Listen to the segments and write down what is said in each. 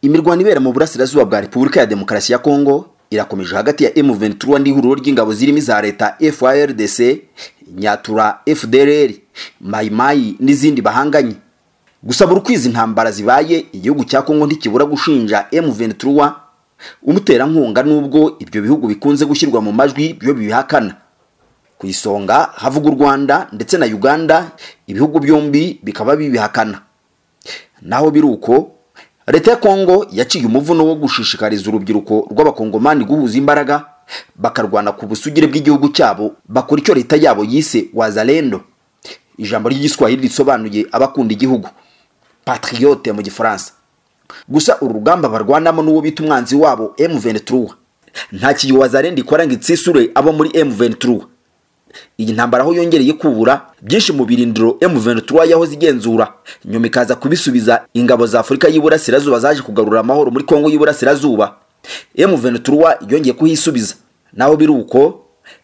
imirwano ibera mu burasirazuba bwa repubulika ya demokarasi ya kongo irakomeje hagati ya M23 n'ihuriro ry'ingabo zirimo iza leta FARDC Nyatura FDLR Maimai n'izindi bahanganye gusa buri kwezi intambara zibaye igihugu cya Kongo ntikibura gushinja M23 umuterankunga nubwo ibyo bihugu bikunze gushyirwa mu majwi byo bibihakana ku isonga havuga u Rwanda ndetse na Uganda ibihugu byombi bikaba bibihakana naho biri uko leta ya kongo yaciye umuvuno wo gushishikariza urubyiruko rw'abakongomani guhuza imbaraga bakarwana ku busugire bw'igihugu cyabo bakora icyo leta yabo yise wazalendo ijambo ry'igiswahili risobanuye abakunda igihugu patriote mu gifaransa gusa uru rugamba barwanamo n'uwo bita umwanzi wabo M23 nta kiyo wazalendo ikora ngo itsisure abo muri M23 iyi ntambara aho yongereye kubura byinshi mu birindiro M23 yahoze igenzura nyuma ikaza kubisubiza ingabo za Afurika y'Iburasirazuba zaje kugarura amahoro muri Kongo y'Iburasirazuba M23 yongeye kuhisubiza naho biri uko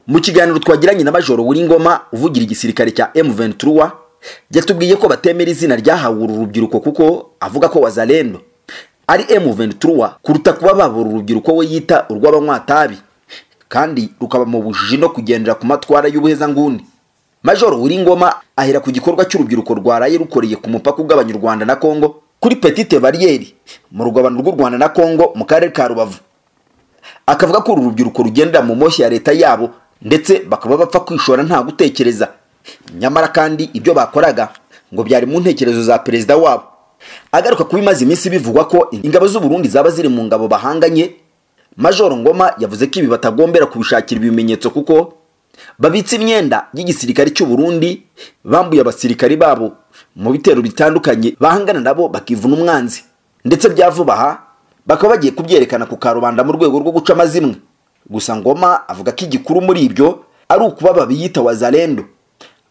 mu kiganiro twagiranye na Majoro Ngoma uvugira igisirikare cya M23 yatubwiye ko batemera izina ryahawe uru rubyiruko kuko avuga ko wazalendo ari M23 kuruta kuba babura urubyiruko we yita urw'abanywatabi kandi rukaba mu bujiji no kugendera ku matwara y'ubuhezanguni majoro Ngoma ahera ku gikorwa cy'urubyiruko rwaraye rukoreye ku mupaka ugabanya u rwanda na kongo kuri petite bariyeri mu rugabano rw'u rwanda na kongo mu karere ka rubavu akavuga ko uru rubyiruko rugendera mu moshyi ya leta yabo ndetse bakaba bapfa kwishora nta gutekereza nyamara kandi ibyo bakoraga ngo byari mu ntekerezo za perezida wabo agaruka kuba imaze iminsi bivugwa ko ingabo z'u Burundi zaba ziri mu ngabo bahanganye majoro ngoma yavuze ko ibi batagombera kubishakira ibimenyetso kuko babitse imyenda y'igisirikare cy'u Burundi bambuye abasirikari babo mu bitero bitandukanye bahangana nabo bakivuna umwanzi ndetse byavuba aha bakaba bagiye kubyerekana ku karubanda mu rwego rwo guca amazimwe gusa ngoma avuga ko igikuru muri ibyo ari ukuba babiyita wazalendo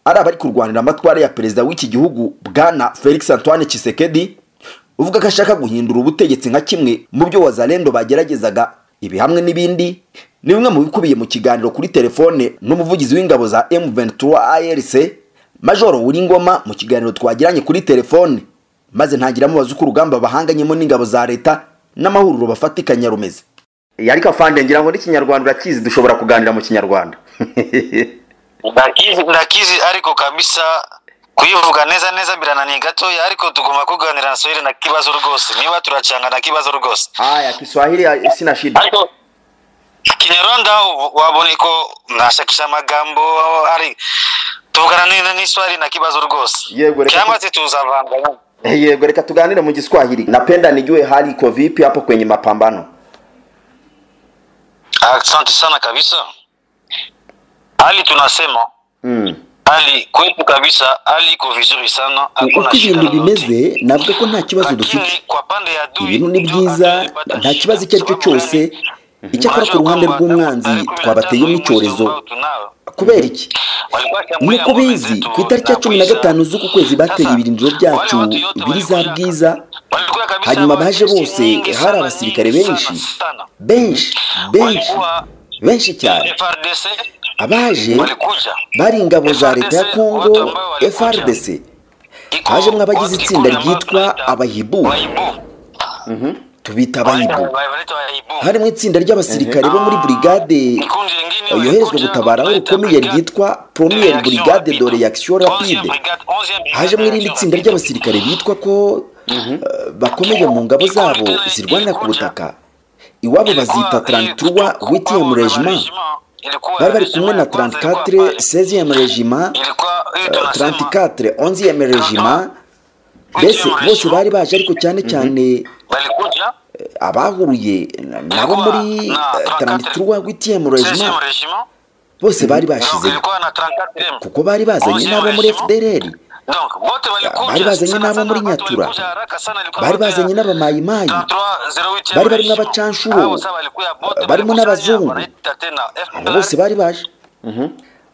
ari abari kurwanira amatwara ya perezida w'iki gihugu bwana felix antoine Tshisekedi uvuga ko ashaka guhindura ubutegetsi nka kimwe mu byo wazalendo bageragezaga ibi hamwe n'ibindi ni bimwe mu bikubiye mu kiganiro kuri telefone n'umuvugizi w'ingabo za M23 ARC Majoro Ngoma mu kiganiro twagiranye kuri telefone maze ntagira mubaza uko urugamba bahanganyemo n'ingabo za leta n'amahuriro bafatikanya rumeze yariko afande ngira ngo n'ikinyarwanda urakizi dushobora kuganira mu kinyarwanda ndakizi ndakizi ariko kabisa kuyivuga neza neza birananiye gatoya ariko tugomba kuganira na swahili na kibazo rwose niba turacanga na kibazo rwose haya kiswahili sina shida ariko kinyarwanda wabonye ko nashakisha amagambo ari tuvugana neza n'iswahili na kibazo rwose yego reka cyangwa se tuzavanganya yego reka tuganire mu giswahili napenda nijue hali iko vipi hapo kwenye mapambano asante sana kabisa hali tunasema mm. hali kwetu kabisa hali iko vizuri sana hakuna uko shida ibintu lolote bimeze navuga ko nta kibazo dufite lakini kwa pande ya adui ibintu ni ndio byiza adui alipata nta shida. kibazo icyo ari cyo Sababu cyose gani? icyakora ku Majoro ruhande kwamba rw'umwanzi tarehe kumi na tano twabateyemo mwezi icyorezo ambao tunao, kubera iki walikuwa ni washambulia uko ngome bizi zetu ku itariki ya za cumi na Bwiza. gatanu z'uku kwezi bateye Sasa, ibirindiro byacu wale watu yote biri za walikuja- bwiza walikuja kabisa hanyuma watu baje nyingi bose nyingi hari sana, abasirikare nyingi benshi sana, benshi sana. benshi Walikuwa benshi cyane FRDC abaje walikuja bari ingabo za FRDC, leta ya kongo watu ambao walikuja. frdc Iko- hajemwo abagize iko itsinda na ambao ryitwa tunaita abahibu Wahibu. Wanaita- tubita abahibu wanaita Wahibu. harimo itsinda ry'abasirikare bo muri burigade Ikundi lingine yoherezwa walikuja gutabara aho tunaita rukomeye Brigade ryitwa premier Reaction brigade de Rapide. reaction 11e rapide Brigade- 11e Brigade hajemo irindi Reaction tsinda Rapide. ry'abasirikare bitwa ko eh, bakomeye mu ngabo zabo zirwanira ku butaka iwabo bazita 33 8e regiment bari bari kumwe na 34 16e regiment eh, 34 11e regiment mbese bose bari baje ariko cyane cyane barikuja eh, abahuruye na- nabo muri eh, 33 8e regiment bose bari bashizeyo ilikuwa na 34 kuko bari bazanye n'abo muri fdrl donc bote walikuja bari bazanye sana n'abo sana, muri watu Nyatura. walikuja haraka sana, ilikuwa bari bote ya bazanye n'abamayimayi 3308 bari barimo regiment. abacanshuro, Abo sasa walikuya bote barimo walikuja n'abazungu. wanaita tena abo FDR, bose bari baje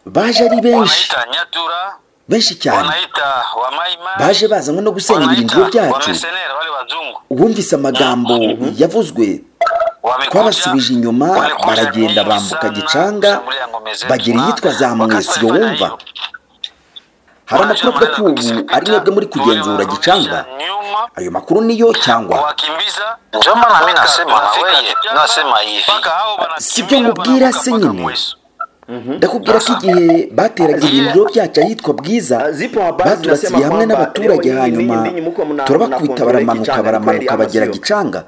baje ari benshi wanaita Nyatura benshi cyane wanaita Wamaima baje bazanywe no gusenya wanaita ibirindiro byacu wamercenaires wale wazungu wumvise amagambo yavuzwe twabasubije inyuma baragenda bambuka gicanga bagera iyitwa za mwesiyo wumva hari amakuru avuga ko ubu ari mwebwe muri kugenzura gicanga ayo makuru niyo cyangwa njo mana mi nasema weye nasema hivi sibyo nkubwira se nyine ndakubwira ko igihe bateraga ibiriro byacu ahitwa bwiza baturasiye hamwe n'abaturage hanyuma turabakubita baramanuka baramanuka bagera gicanga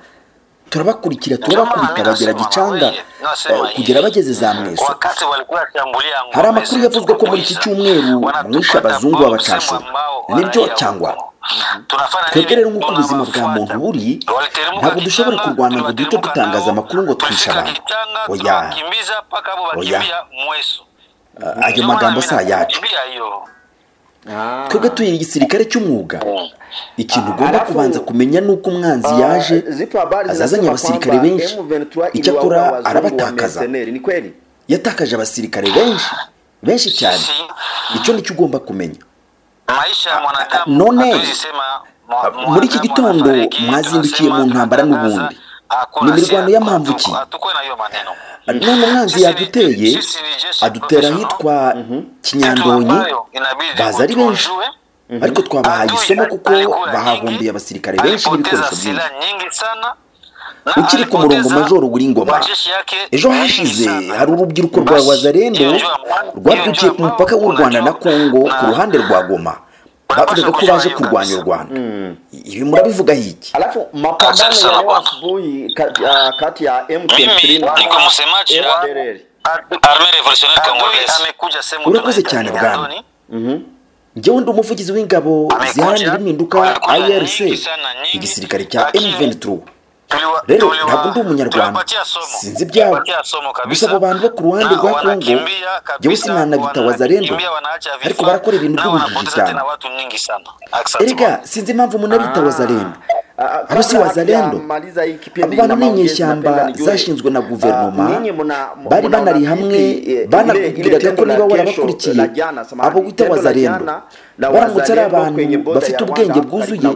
turabakurikira turabakubita bagera gicanga kugera bageze za mweso hari amakuru yavuzwe ko muri iki cyumweru mwishe abazungu babacashe nibyo cyangwa twebwe rero nk'uko ubuzima bwa muntu buri ntabwo dushobora kurwana ngo duhite dutangaza amakuru ngo twishe abantu oya oya ayo magambo si ayacu twebwe turi igisirikare cy'umwuga ikintu ugomba kubanza kumenya ni uko umwanzi yaje azazanye abasirikare benshi icyo akora arabatakaza yatakaje abasirikare benshi benshi cyane icyo nicyo ugomba kumenya none muri iki gitondo mwazindukiye mu ntambara n'ubundi ni imirwano y'amambuki none umwanzi yaduteye adutera ahitwa kinyandonyi baza ari benshi ariko twabahaye isomo kuko bahahundiye abasirikare benshi n'ibikoresho byinshi ukiri ku murongo majoro uri ngoma ejo hashize hari urubyiruko rwa wazarendo rwabyukiye ku mupaka w'u rwanda na kongo ku ruhande rwa goma bavugaga ko baje kurwanya u rwanda ibi murabivuga hiki alafu mapambano ya leo asubuhi kati ya m23 niko msemaji arme revolutionnaire congolaise amekuja sehemu urakoze cyane bwana njyewe ndi umuvugizi w'ingabo ziharanira impinduka irc igisirikare cya m23 rero ntabwo ndi umunyarwanda sinzi ibyabo gusa abo bantu bo ku ruhande rwa kongo njyewe sinanabita wazarendo ariko barakora ibintu by'ubujiji cyane erega sinzi impamvu munabita wazarendo abo si wazarendo abo bantu ni inyeshyamba zashinzwe na guverinoma bari banari hamwe banakubwiraga ko niba warabakurikiye abo wita wazarendo baramutse ari abantu bafite ubwenge bwuzuye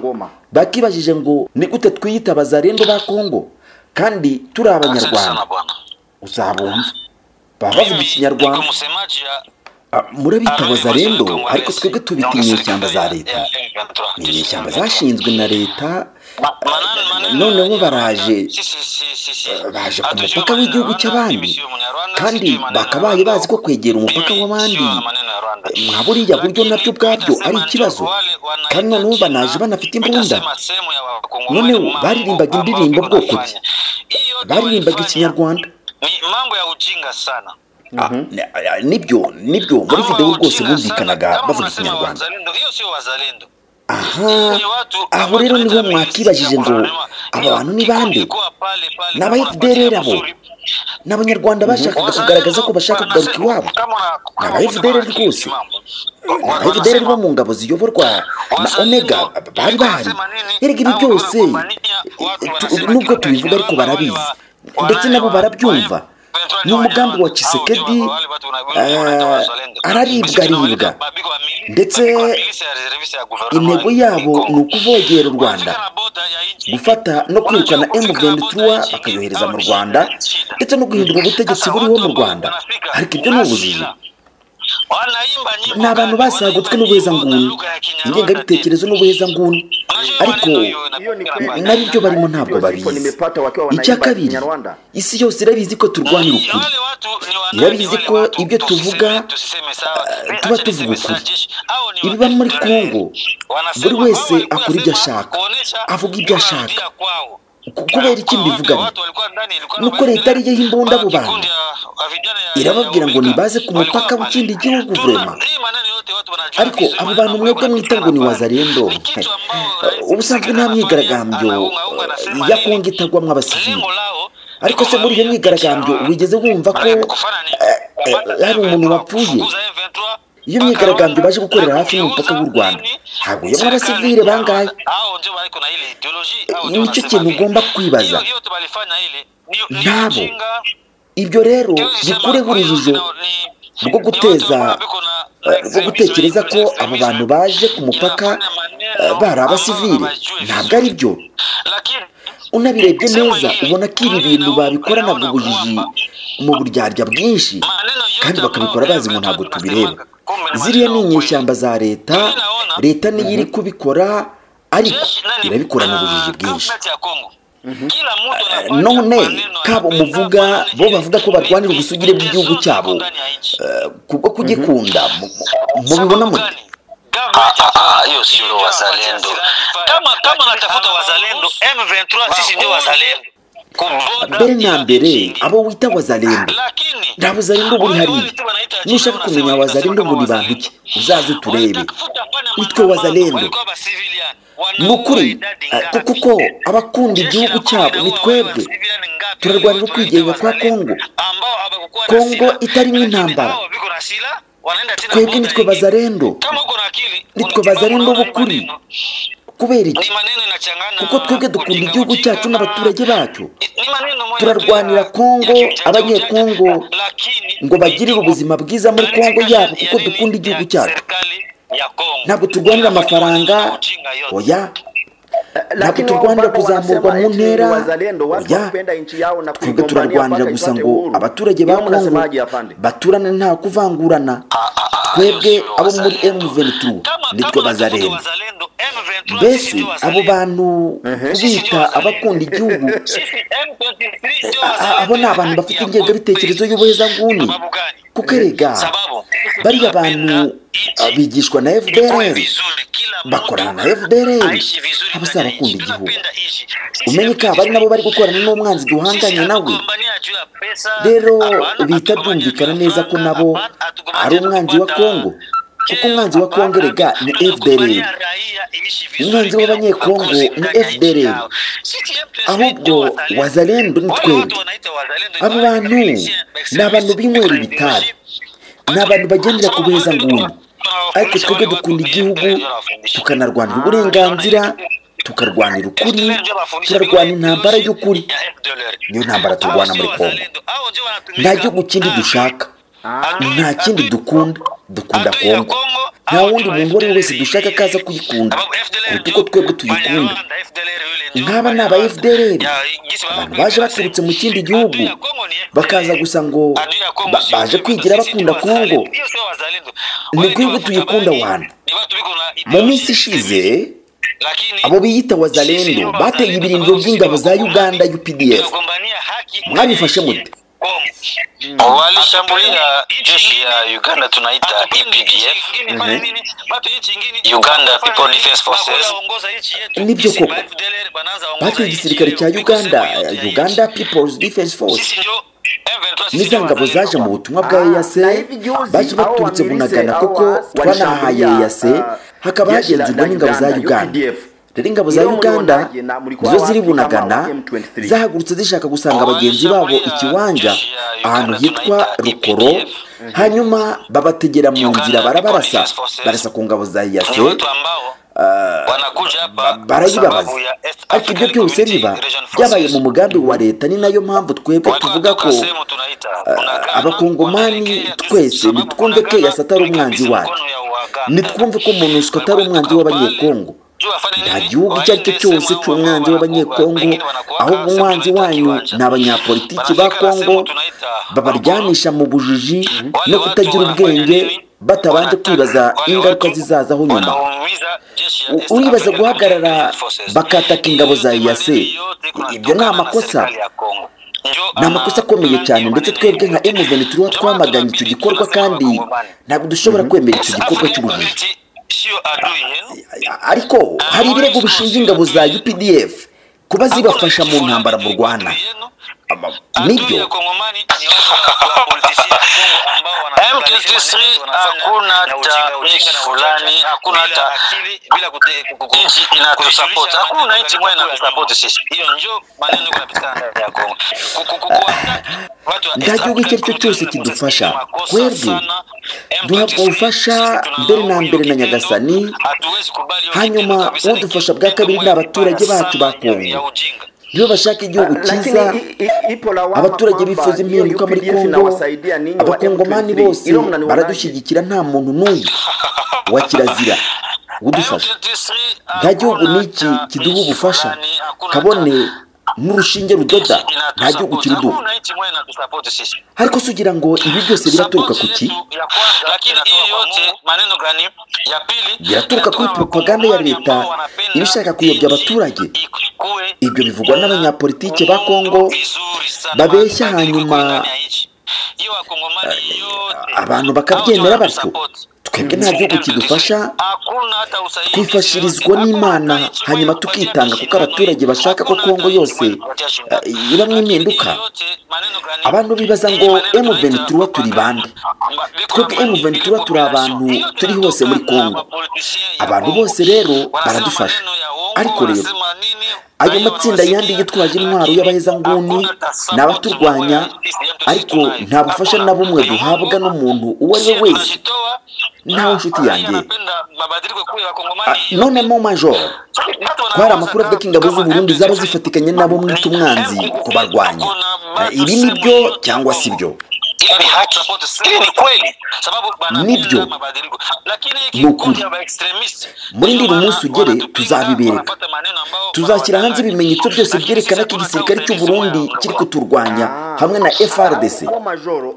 bakibajije ngo ni gute twiyita bazarendo ba kongo kandi turi abanyarwanda uzabumva baba bavuga ikinyarwanda murabita bazarendo ariko twebwe tubita inyeshyamba za leta ni inyeshyamba zashinzwe na leta noneho baraje baje ku mupaka w'igihugu cy'abandi kandi bakabaye bazi ko kwegera umupaka w'abandi nka buriya buryo nabyo ubwabyo ari ikibazo kandi noneho banaje banafite imbunda noneho baririmbaga indirimbo bwoko bye baririmbaga ikinyarwanda nibyo nibyo muri videwo rwose bumvikanaga bavuga ikinyarwanda aha aho rero niho mwakibajije ngo aba bantu ni bande ni aba fdr abo ni abanyarwanda bashakaga kugaragaza ko bashaka kugaruka iwabo ni aba fdr rwose ni aba fdr bo mu ngabo ziyoborwa na omega bari bahari erega ibi byose nubwo tubivuga ariko barabizi ndetse nabo barabyumva ni umugambi wa kisekedi araribwa aribwa ndetse intego yabo ni ukuvogera u rwanda gufata no kwirukana emuvendituwa bakayohereza mu rwanda ndetse no guhindura ubutegetsi buriho mu rwanda ariko ibyo ni ubujiji ni abantu basagutswe n'ubuhezanguni ingengabitekerezo n'ubuhezanguni ariko nabyo barimo ntabwo babizi icya kabiri isi yose irabizi ko turwanya ukuri irabizi ko ibyo tuvuga tuba tuvuga ukuri ibiba muri kongo buri wese akora ibyo ashaka avuga ibyo ashaka kubera iki mbivuganye nuko leta ariyo y'imbunda abo bantu irababwira ngo ntibaze ku mupaka w'ikindi gihugu vurema ariko abo bantu mwebwe mwita ngo ni wazarendo ubusanzwe nta myigaragambyo ya kongo itagwamo abasivili ariko se muri iyo myigaragambyo wigeze wumva ko hari umuntu wapfuye iyo myigaragambyo baje gukorera hafi y'umupaka w'u rwanda haguyemo abasivile bangahe nicyo kintu ugomba kwibaza ntabo ibyo rero bikureho urujijo rwo guteza rwo gutekereza ko abo bantu baje ku mupaka bari abasivile ntabwo ari byo unabirebye neza ubona ko ibi bintu babikoranaga ubujiji mu buryarya bwinshi kandi bakabikora bazi ngo ntabwo tubireba ziriya ni inyeshyamba za leta leta niyo iri kubikora ariko irabikora mu bujiji bwinshi none kabo muvuga bo bavuga ko barwanira ubusugire bw'igihugu cyabo kubwo kugikunda mubibona mute hiyo sio wazalendo kama kama natafuta wazalendo M23 sisi ndio wazalendo mbere na mbere abo wita wazalendo nta buzalendo buri hariya nushaka kumenya wazalendo ngo ni bantu ki uzaze uturebe nitwe wazalendo ni ukuri kuko ko abakunda igihugu cyabo ni twebwe turarwanira ukwigenga kwa kongo kongo itarimo intambara twebwe nitwe bazarendo nitwe bazarendo b'ukuri kubera iki kuko twebwe dukunda igihugu cyacu n'abaturage bacyo turarwanira kongo abanyekongo ngo bagirire ubuzima bwiza muri kongo yabo kuko dukunda igihugu cyacu ntabwo turwanira amafaranga oya ntabwo turwanira kuzamurwa mu ntera oya twebwe turarwanira gusa ngo abaturage ba kongo baturane nta kuvangurana twebwe abo muri M23 nitwe bazarenda mbese abo bantu kubita abakunda igihugu abo ni abantu bafite ingengabitekerezo y'ubuhezanguni kuko erega bariya bantu bigishwa na fdr bakorana na fdr abasaba abakunda igihugu umenye ko abari nabo bari gukorana n'umwanzi duhanganye nawe rero bihita byumvikana neza ko nabo ari umwanzi wa kongo kuko umwanzi wa kongo rega ni fdr umwanzi w'abanyekongo ni fdr ahubwo wazalendo ni twebwe abo bantu ni abantu b'inywera ibitabi ni abantu bagendera ku buheza nguni ariko twebwe dukunda igihugu tukanarwanira uburenganzira tukarwanira ukuri turarwana intambara y'ukuri niyo ntambara turwana muri kongo nta gihugu kindi dushaka nta kindi dukunda dukunda kongo nta wundi muntu uwo ari we wese dushaka kaza kuyikunda kuruta uko twebwe tuyikunda nk'aba ni aba fdr abantu baje baturutse mu kindi gihugu bakaza gusa ngo baje kwigira bakunda kongo ni bwibwe tuyikunda wana mu minsi ishize abo biyita wazalendo bateye ibirindiro by'ingabo za uganda updf mwabifashe mute walishambulia jeshi ya Uganda tunaita EPDF mm -hmm. Uganda People Defense Forces. Nibyo koko bateye igisirikare cya Uganda Uganda People's Defense Force niza ngabo zaje mu butumwa bwa EAC baje baturutse bunagana kuko twanahaye EAC hakaba hagenzurwa n'ingabo za Uganda rero ingabo za uganda nizo ziri bunagana zahagurutse zishaka gusanga bagenzi babo ikiwanja ahantu hitwa rukoro hanyuma babategera mu nzira barabarasa barasa ku ngabo za iyase barayibabaza ariko ibyo byose biba byabaye mu mugambi wa leta ni nayo mpamvu twebwe tuvuga ko abakongomani twese nitwumve ko eyasi atari umwanzi wacu nitwumve ko munusiko atari umwanzi w'abanyekongo nta gihugu icyo ari cyo cyose cy'umwanzi w'abanyekongo ahubwo umwanzi wanyu ni abanyapolitiki ba kongo babaryanisha mu bujiji no kutagira ubwenge batabanje kwibaza ingaruka zizazaho nyuma uribaza guhagarara bakataka ingabo za iyase ibyo ni amakosa ni amakosa akomeye cyane ndetse twebwe nka emuveni turiho twamaganye icyo gikorwa kandi ntabwo dushobora kwemera icyo gikorwa cy'ubujiji ariko hari ibirego bishinja ingabo za updf kuba zibafasha mu ntambara mu rwanda nibyo M23 hakuna hata nchi fulani, hakuna hata nchi inatusapoti, hakuna nchi moja inatusapoti sisi. Hiyo njo maneno yanapatikana ndani ya Kongo. nta gihugu icyo ari cyo cyose kidufasha twebwe duhabwa ubufasha mbere na mbere na nyagasani hanyuma udufasha bwa kabiri ni abaturage bacu ba kongo iyo bashaka igihugu cyiza abaturage bifuza impinduka muri kongo abakongomani bose baradushyigikira nta muntu n'uyu wa kirazira udufasha nta gihugu n'iki kiduha ubufasha kabone n'urushinge rudoda nta gihugu kiri duha ariko se ugira ngo ibi byose biraturuka ku ki biraturuka kuri propaganda ya leta iba ishaka kuyobya abaturage ibyo bivugwa n'abanyapolitike ba kongo babeshya hanyuma abantu bakabyemera batyo twebwe nta gihugu kidufasha twifashirizwa n'imana hanyuma tukitanga kuko abaturage bashaka ko kongo yose ibamo impinduka abantu bibaza ngo emu ventura turi bande twebwe emu ventura turi abantu turi hose muri kongo abantu bose rero baradufasha ariko rero ayo matsinda yandi yitwaje intwaro y'abahezanguni ni abaturwanya ariko nta bufasha na bumwe duhabwa n'umuntu uwo ari we wese ntawe inshuti yanjye none mo majoro twari amakuru avuga ko ingabo z'uburundi zaba zifatikanye nabo mwita umwanzi kubarwanya ibi ni byo cyangwa si byo hili ni haki, hili ni kweli, sababu nibyo ni ukuri muri ndiri umunsi ugere tuzabibereka tuzashyira hanze ibimenyetso byose byerekana ko igisirikare cy'u Burundi kiri kuturwanya hamwe na FRDC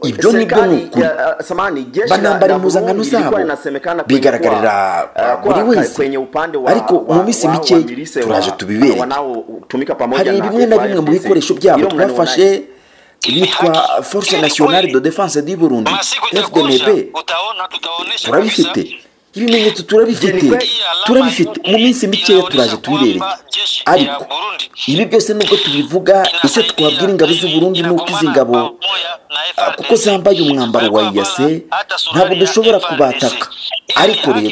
ibyo nibyo ni ukuri banambara impuzankano zabo bigaragarira buri wese ariko mu minsi mike turaje tubibereke hari bimwe na bimwe mu bikoresho byabo twafashe bitwa force nationale de defense du burundi fdnb turabifite ibimenyetso turabifite turabifite mu minsi mikeya turaje tubibereke ariko ibi byose nubwo tubivuga icyo twabwira ingabo z'uburundi ni uko izi ngabo kuko zambaye umwambaro wa iyase ntabwo dushobora kubataka ariko rero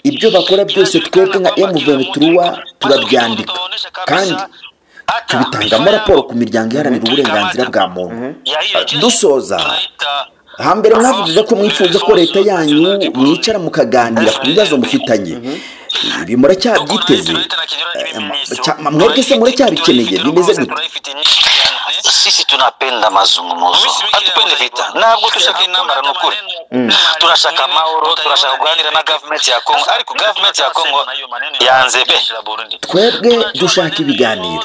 ibyo bakora byose twebwe nka M23 turabyandika kandi tubitangamo raporo ku miryango iharanira uburenganzira bwa muntu dusoza hambere mwavugaga ko mwifuza ko leta yanyu mwicara mukaganira ku bibazo mufitanye ibi muracyabyiteze mwebwe se muracyabikeneye bimeze gute sisi tunapenda mazungumzo hatupendi vita ntabwo dushaka intambara ni ukuri turashaka amahoro turashaka kuganira na gavumenti ya kongo ariko gavumenti ya kongo yanze be twebwe dushaka ibiganiro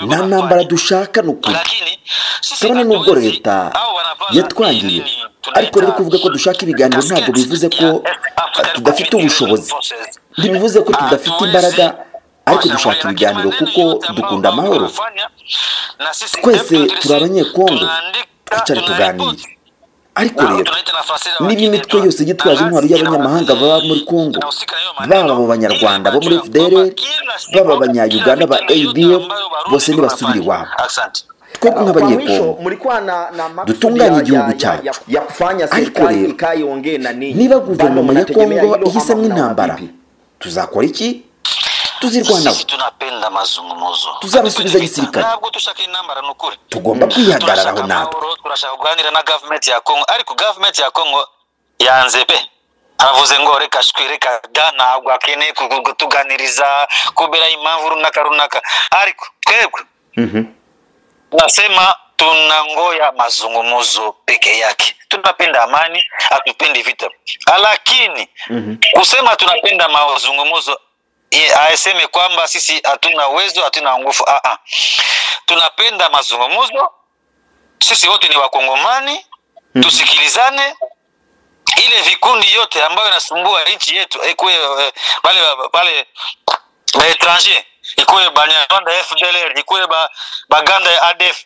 nta ntambara dushaka ni ukuri kabone n'ubwo leta yatwangiye ariko rero kuvuga ko dushaka ibiganiro ntabwo bivuze ko tudafite ubushobozi ntibivuze ko tudafite imbaraga ariko dushaka ibiganiro kuko dukunda amahoro twese turi abanyekongo twicare tuganire ariko rero niba imitwe yose yitwaje intwaro y'abanyamahanga baba muri kongo baba mu banyarwanda bo muri fdr baba abanyayuganda ba adf bose ntibasubire iwabo twebwe nk'abanyekongo dutunganye igihugu cyacu ariko rero niba guverinoma ya kongo ihisemo intambara tuzakora iki tuzirwanaho tuzabasubiza gisirikare ntabwo dushaka intambara ni ukuri tugomba kwihagararaho natwe turashaka kuganira na gavumenti ya kongo ariko gavumenti ya kongo yanze pe aravuze ngo reka shwi reka da ntabwo akeneye kutuganiriza kubera impamvu runaka runaka ariko twebwe nasema tunangoya mazungumzo peke yake tunapenda amani hatupendi vita lakini mm -hmm. kusema tunapenda mazungumzo aseme kwamba sisi hatuna uwezo hatuna nguvu ah, tunapenda mazungumzo sisi wote ni wakongomani mm -hmm. tusikilizane ile vikundi yote ambayo inasumbua nchi yetu ikuwe pale pale baetranger ikuwe banyarwanda fdlr ikuwe baganda ya adf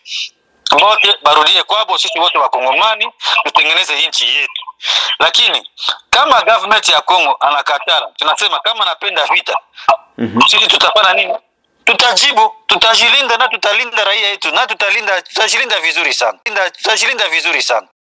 wote barudie kwabo sisi wote wakongomani tutengeneze nchi yetu lakini kama government ya congo anakatara tunasema kama anapenda vita mm-hmm. sisi tutafanya nini tutajibu tutajilinda na tutalinda raia yetu na tutalinda tutajilinda vizuri sana tutajilinda vizuri sana